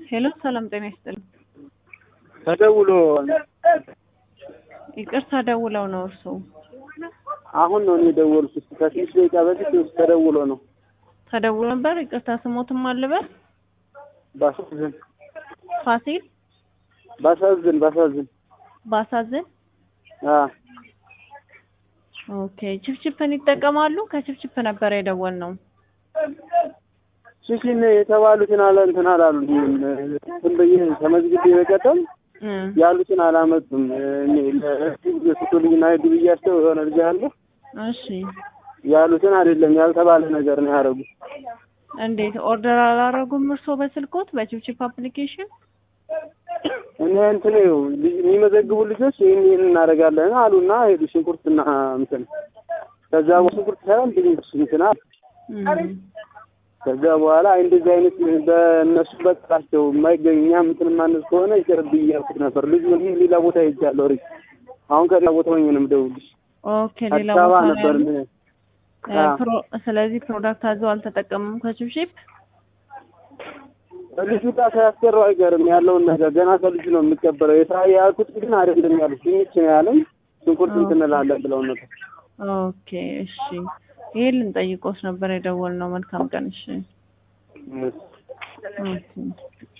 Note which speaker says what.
Speaker 1: ሄሎ ሰላም ጤና ይስጥልኝ።
Speaker 2: ተደውሎ
Speaker 1: ይቅርታ ደውለው ነው እርስዎ?
Speaker 2: አሁን ነው እኔ የደወልኩት። ከስድስት ደቂቃ በፊት ተደውሎ ነው።
Speaker 1: ተደውሎ ነበር። ይቅርታ ስሞትም አልበል
Speaker 2: ባሳዝን
Speaker 1: ፋሲል
Speaker 2: ባሳዝን ባሳዝን
Speaker 1: ባሳዝን።
Speaker 2: አ
Speaker 1: ኦኬ ችፕችፕን ይጠቀማሉ? ከችፕችፕ ነበር የደወል ነው።
Speaker 2: ሽሽን የተባሉትን አለ እንትን አላሉ እንትን ብዬ ተመዝግቤ በቀደም
Speaker 1: እም፣
Speaker 2: ያሉትን አላመጡም። እኔ ለስቶልኝና ድብያቸው የሆነ ልጅ አለ
Speaker 1: እሺ
Speaker 2: ያሉትን አይደለም ያልተባለ ነገር ነው ያደረጉት።
Speaker 1: እንዴት ኦርደር አላረጉም እርስዎ በስልኮት በችፕችፕ አፕሊኬሽን?
Speaker 2: እኔ እንትን ይኸው ልጅ የሚመዘግቡ ልጆች ይህን ይህን እናደርጋለን አሉና ሄዱ ሽንኩርትና እንትን ከዛ ሽንኩርት ሳይሆን ድንች እንትን አሉ።
Speaker 1: እም፣
Speaker 2: ከዛ በኋላ አይ እንደዚህ አይነት በእነሱ በጥራቸው የማይገኝ እኛም እንትን ማነስ ከሆነ ይቅርብኝ እያልኩት ነበር። ልጁ እኔ ሌላ ቦታ ሄጃለሁ። ሪ አሁን ከሌላ ቦታ ሆኜ ነው የምደውልልሽ።
Speaker 1: ኦኬ ሌላ
Speaker 2: አዲስ አበባ
Speaker 1: ቦታ ነው
Speaker 2: ነበር
Speaker 1: ያሉት?
Speaker 2: እንትን
Speaker 1: እ፣ ፕሮ- ስለዚህ ፕሮዳክት አዘው አልተጠቀሙም ከችፕችፕ?
Speaker 2: ልጁ ጋር ሳያስቀረው አይቀርም ያለውን ነገር ገና ከልጁ ነው የምቀበለው። የስራ ያልኩት ግን አይደለም ያሉት ድንች ነው ያለኝ። ሽንኩርት እንትን እንላለን ብለው ነበር።
Speaker 1: ኦኬ እሺ፣ ይሄን ልንጠይቆት ነበር የደወልነው። መልካም ቀን። እሺ
Speaker 2: እሺ።
Speaker 1: ኦኬ